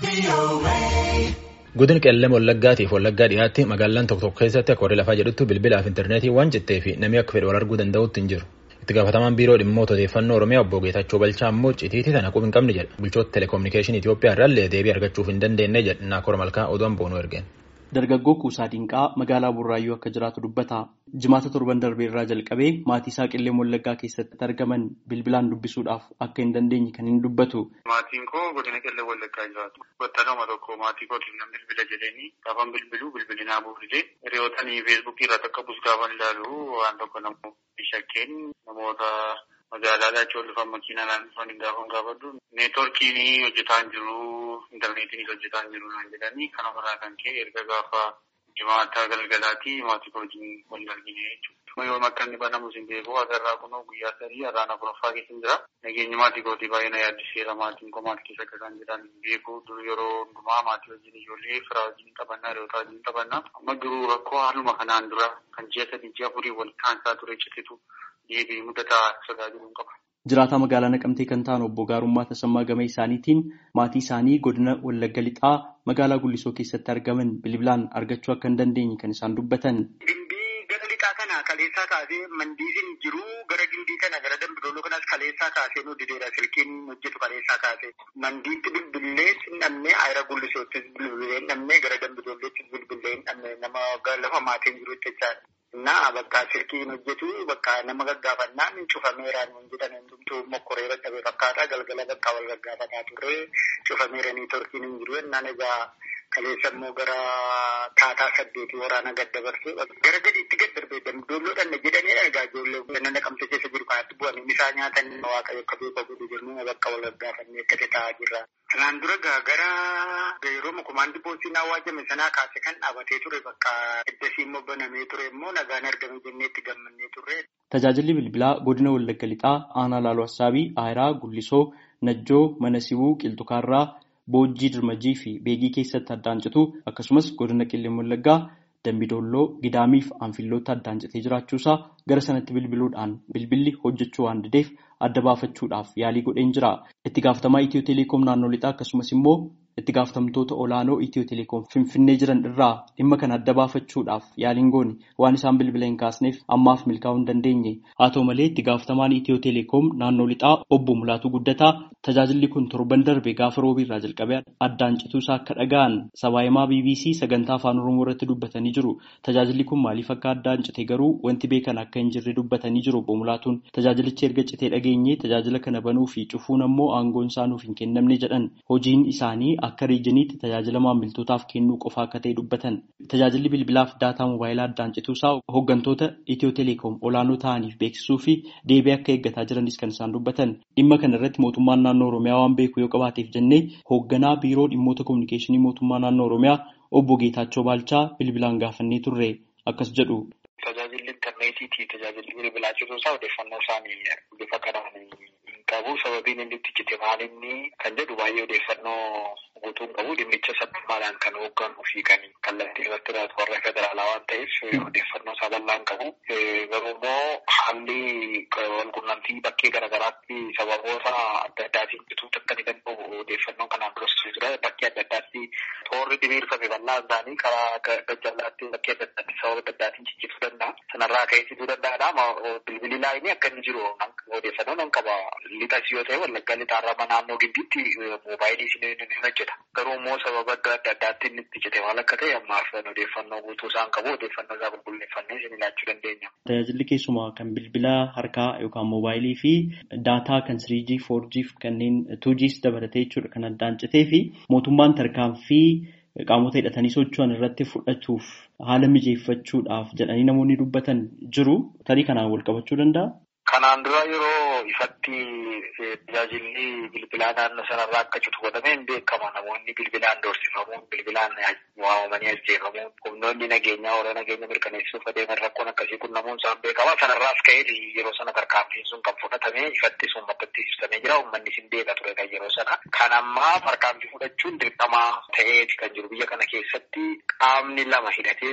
Godina qellem Wallaggaatiif Wallaggaa dhiyaatti magaalaan tokko tokko keessatti akka warri lafaa jedhutti bilbilaaf intarneetii waan jettee fi namni akka fedhe wal arguu danda'utti hin jiru. Itti gaafatamaan biiroo dhimmoota odeeffannoo Oromiyaa obbo Geetachoo Balchaa immoo citiitii tana quba hin qabne jedha. Bulchoota telekominikeeshinii Itoophiyaa irraallee deebii argachuuf hin dandeenye jedha. Naakora Malkaa oduun boonuu ergeen. Dargaggoo Kuusaa Dinqaa magaalaa Burraayyuu akka jiraatu dubbata. Jimaata torban darbee irraa jalqabee maatii isaa qellem Wallaggaa keessatti argaman bilbilaan dubbisuudhaaf akka hin dandeenye kan hin dubbatu. Maatiin koo godina qellem Wallaggaa jiraatu. Battaluma tokko maatii kootiin nan bilbila jedhanii gaafan bilbiluu bilbilinaa buufite. Hiriyootanii feesbuukii irratti akka bus gaafan ilaalu waan tokko namoota shakkeen namoota magaalaa laachoo dhufan makiinaan dhufan gaafan gaafadhu. Neetworkiin hojjetaa hin jiru. intarneetiin hojjetaa hin jiru naan jedhanii kanarraa kan ka'e erga gaafa jimaata galgalaati maatii kootiin wal argine jechuudha. Yoo akka inni banamus hin beeku agarraa kunoo guyyaa sadii har'aan afuraffaa keessa jira. Nageenyi maatii kootii baay'ee na yaaddiseera maatiin koo maal keessa akka isaan jiran hin beeku. Dur yeroo hundumaa maatii wajjin ijoollee firaa wajjin taphannaa hiriyoota wajjin taphannaa. Amma garuu rakkoo haaluma kanaan dura kan ji'a sadii ji'a afurii wal taansaa ture cititu deebii mudataa tajaajilu hin qaba. Jiraataa magaalaa Naqamtee kan ta'an obbo Gaarummaa Tasammaa Gama isaaniitiin maatii isaanii godina Wallagga Lixaa magaalaa Gullisoo keessatti argaman bilbilaan argachuu akka hin dandeenye kan isaan dubbatan. Gimbii gara lixaa kana kaleessaa kaasee mandiisiin jiru gara gimbii kana gara dambidooloo kanas kaleessaa kaasee nu dideera silkiin hojjetu kaleessaa kaasee mandiitti bilbilee hin dhabne ayira Gullisoottis bilbilee hin dhabne gara dambidoolleettis bilbilee hin dhabne nama lafa maatiin jiru jechaadha. Naa bakka silkiin hojjetu bakka nama gaggaafannaan cufameeraan hin jedhan hundumtuu mokkoree dadhabee fakkaata galgala bakka wal gaggaafataa turre cufameeranii torkiin hin jiru jennaan egaa kaleessa immoo gara taataa saddeetii waraana gad dabarse gara gadiitti gad darbee dambidoolloodhaan jedhanii egaa ijoollee nama naqamte keessa jiru kanatti bu'anii misaa nyaatan waaqayyo akka beekaa godhu jennee bakka wal gaggaafannee akkasii taa'aa jirra. Kanaan dura gara yeroo kumaandi poostiin awwaajame sanaa kaase kan dhaabatee ture bakka eddasii immoo banamee ture immoo nagaan argame jennee itti gammannee turre. Tajaajilli bilbilaa godina Wallagga Lixaa aanaa Laaloo Assaabii Aayiraa Gullisoo Najjoo Mana Sibuu Qilxukaarraa Boojjii Dirmajii fi Beegii keessatti addaan citu akkasumas godina Qellem Wallaggaa Dambidolloo Gidaamii fi Anfilloota addaan citee jiraachuusaa gara sanatti bilbiluudhaan bilbilli hojjechuu waan dideef adda baafachuudhaaf yaalii godheen jira. Itti gaafatamaa Itiyoo Teleekoom naannoo lixaa akkasumas immoo itti gaafatamtoota olaanoo Itiyoo Teleekoom Finfinnee jiran irraa dhimma kana adda baafachuudhaaf yaaliin goone waan isaan bilbila hin kaasneef ammaaf milkaa'uu hin dandeenye. Haa ta'u malee itti gaafatamaan Itiyoo Teleekoom naannoo lixaa obbo Mulaatuu Guddataa tajaajilli kun torban darbe gaafa roobii irraa jalqabee addaan cituusaa akka dhaga'an sabaahimaa BBC sagantaa afaan Oromoo irratti dubbatanii jiru. Tajaajilli kun maaliif akka addaan cite garuu wanti beekan akka hin jirre dubbatanii jiru obbo Mulaatuun tajaajilichi erga citee dhageenye tajaajila kana banuu fi cufuun ammoo aangoon isaa nuuf hin kennamne jedhan hojiin isaanii akka riijiniitti tajaajila maamiltootaaf kennuu qofa akka ta'e dubbatan tajaajilli bilbilaaf daataa moobaayilaa addaan cituusaa hooggantoota itiyoo teleekoom olaanoo ta'aniif beeksisuu fi deebii akka eeggataa jiranis kan isaan dubbatan dhimma kana irratti mootummaan naannoo oromiyaa waan beeku yoo qabaateef jennee hoogganaa biiroo dhimmoota kominikeeshinii mootummaa naannoo oromiyaa obbo Geetaachoo Baalchaa bilbilaan gaafannee turre akkas jedhu. Tajaajilli intarneetiitii tajaajilli bilbilaa cituusaa odeeffannoo isaanii bifa kanaan hin qabu sababiin inni itti cite maalinni kan jedhu baay'ee odeeffannoo guutuu hin qabu dhimmicha sabbaadhaan kan hoogganuu fi kan kallattii irratti ilaatu warra federaalaa waan ta'eef odeeffannoo isaa bal'aa hin qabu. Garuu immoo haalli walqunnamtii bakkee garaagaraatti sababoota adda addaatiin cituutti akka ni danda'u odeeffannoo kanaan duras jira bakkee adda addaatti toorri diriirfame bal'aan isaanii karaa gajjallaatti bakkee adda addaatti sababa adda addaatiin ciccituu danda'a. Sanarraa ka'eessituu danda'adha. Bilbilli laayinii akka inni jiru odeeffannoo nan qaba. Lixas yoo ta'e wallaggaa lixaarraa naannoo giddiitti moobaayilii isin ni hojjeta. Garuu immoo sababa adda addaatti inni itti cite maal akka ta'e ammaaf odeeffannoo guutuu isaan qabu odeeffannoo isaa qulqulleeffannee isin ilaachuu dandeenya. Tajaajilli keessumaa kan bilbila harkaa yookaan moobaayilii fi daataa kan 3G, 4G fi kanneen 2Gs dabalatee jechuudha kan addaan citee fi mootummaan tarkaanfii qaamota hidhatanii socho'an irratti fudhatuuf haala mijeeffachuudhaaf jedhanii namoonni dubbatan jiru. Tarii kanaan wal qabachuu danda'a? Kanaan dura yeroo ifatti tajaajilli bilbilaa naannoo sanarraa akka citu godhameen beekama. Namoonni bilbilaan doorsifamuun, bilbilaan waamamanii ajjeefamuun, humnoonni nageenyaa warra nageenya mirkaneessuuf adeeman rakkoon akkasii qunnamuun isaan beekama. Sanarraas ka'ee yeroo sana tarkaanfiin sun kan fudhatame ifatti sun maddatti ibsamee jira. Uummanni sin beeka ture kan yeroo sana. Kan ammaa tarkaanfii fudhachuun dirqamaa ta'eeti kan jiru biyya kana keessatti qaamni lama hidhatee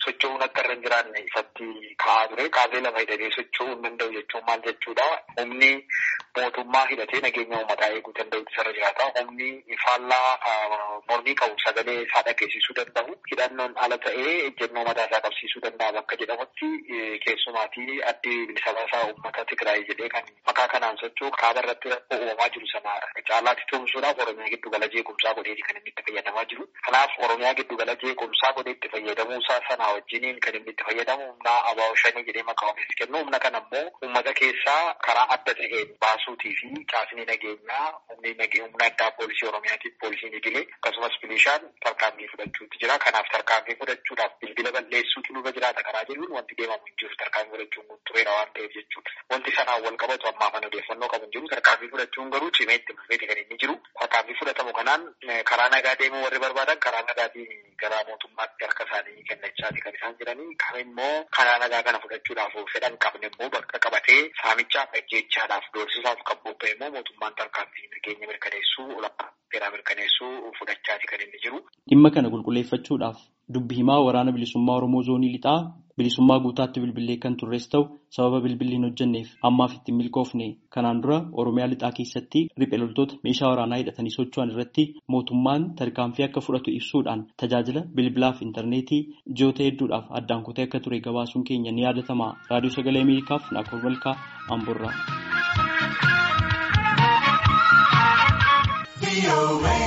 socho'uun akka irra hin jiraanne ifatti ka'aa ture. Qaalee lama hidhatee socho'uu hin danda'u jechuun maal jechuudha? Humni mootummaa hidhatee nageenya uummataa eeguu danda'u isarra jiraata. Humni faallaa mormii qabu sagalee isaa dhageessisuu danda'u. Hidhannoon ala ta'ee ejjennoo mataa isaa qabsiisuu danda'a bakka jedhamutti keessumaatii addi bilisa baasaa uummata Tigraay jedhee kan maqaa kanaan socho'u kaaba irratti rakkoo uumamaa jiru sana caalaatti tumsuudhaaf Oromiyaa giddu gala jeequmsaa godheeti kan inni itti fayyadamaa jiru. Kanaaf Oromiyaa giddu gala jeequmsaa godhee itti fayyadamuusaa sana wajjiniin kan inni itti fayyadamu humna abaa'oo shanii jedhee maqaa ofiis kennu humna kana immoo uummata keessaa karaa adda ta'een baasuutii fi caasni nageenyaa humni humna addaa poolisii Oromiyaatiif poolisiin idilee akkasumas milishaan tarkaanfii fudhachuutti jira. Kanaaf tarkaanfii fudhachuudhaaf bilbila balleessuutu nurra jiraata karaa jedhuun wanti deemamu hin jiru tarkaanfii fudhachuun kun tureera waan ta'eef jechuudha. Wanti sanaan wal qabatu ammaa kan odeeffannoo qabu hin jiru tarkaanfii fudhachuun garuu cimee itti fufeeti kan inni jiru. Tarkaanfii fudhatamu kanaan karaa nagaa deemuu warri barbaadan karaa nagaatiin gara mootummaatti harka isaanii kennachaati kan isaan jiranii. Kan immoo karaa nagaa kana fudhachuudhaaf fedhan qabne immoo bakka qabatee saamichaaf ajjeechaadhaaf doorsisaaf kan bobba'e immoo mootummaan tarkaanfii nageenya mirkaneessuu olaanaa seeraa mirkaneessuu fudhachaati kan inni jiru. Dhimma kana qulqulleeffachuudhaaf dubbi himaa waraana bilisummaa Oromoo zoonii lixaa bilisummaa guutaatti bilbilee kan turres ta'u sababa bilbilli hin hojjenneef ammaaf ittiin milkoofne kanaan dura Oromiyaa lixaa keessatti riphee loltoota meeshaa waraanaa hidhatanii socho'an irratti mootummaan tarkaanfii akka fudhatu ibsuudhaan tajaajila bilbilaaf intarneetii ji'oota hedduudhaaf addaan kutee akka ture gabaasuun keenya ni yaadatama raadiyoo sagalee ameerikaaf naakoor malkaa amborraa.